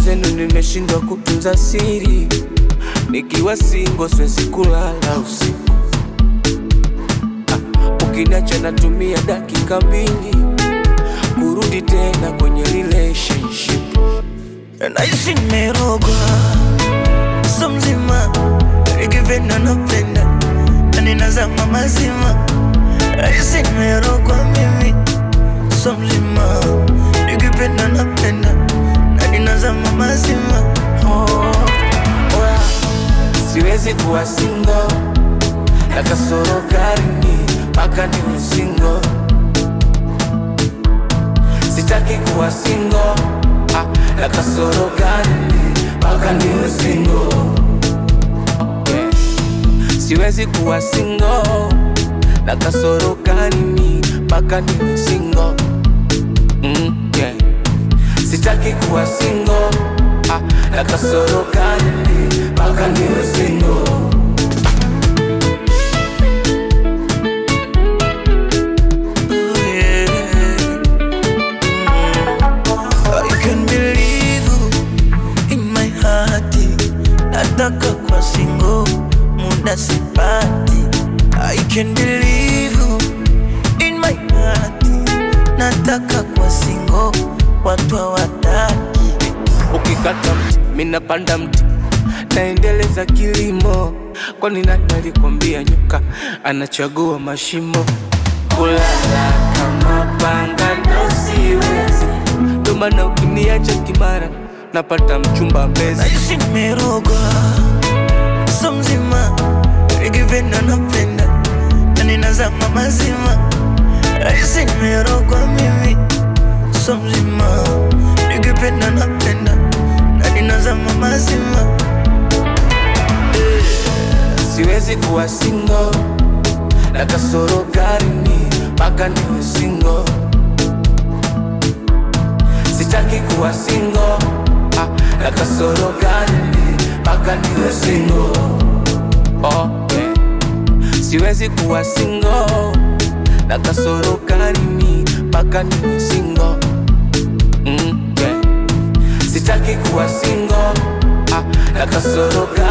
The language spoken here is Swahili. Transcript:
Mwenzenu nimeshindwa kutunza siri, nikiwa singo siwezi kulala usiku. Ah, Ukiniacha natumia dakika mbili kurudi tena kwenye relationship. naishi nimerogwa so mzima nikipenda napenda na ninazama mazima naishi nimerogwa mimi so mzima nikipenda napenda na ninazama mazima Oh, oya, siwezi kuwa singo na kasoro garini mpaka niwe singo. Sitaki kuwa singo ah, na kasoro garini mpaka niwe singo. Yeah. Siwezi kuwa singo na kasoro garini mpaka niwe singo. Mm, yeah. Sitaki kuwa singo ah, na kasoro gani mpaka niwe singo. Oh, yeah. I can believe you in my heart. Nataka kwa singo muda sipati. I can believe you in my heart. Nataka kwa singo watu hawataki. Ukikata mti mimi napanda mti, naendeleza kilimo. Kwani nani alikwambia nyoka anachagua mashimo? Kulala kama panga ndo siwezi, ndo maana ukiniacha kimara napata mchumba mbezi. Naishi nimerogwa so mzima, nikipenda napenda na ninazama mazima. Naishi nimerogwa mimi so mzima, nikipenda napenda na ninazama mazima. Siwezi kuwa singo na kasoro garini mpaka niwe singo. Sitaki kuwa singo ah, na kasoro garini mpaka niwe singo. Oh, yeah. Siwezi kuwa singo na kasoro garini mpaka niwe singo. Mm, yeah. Sitaki kuwa singo ah, na kasoro garini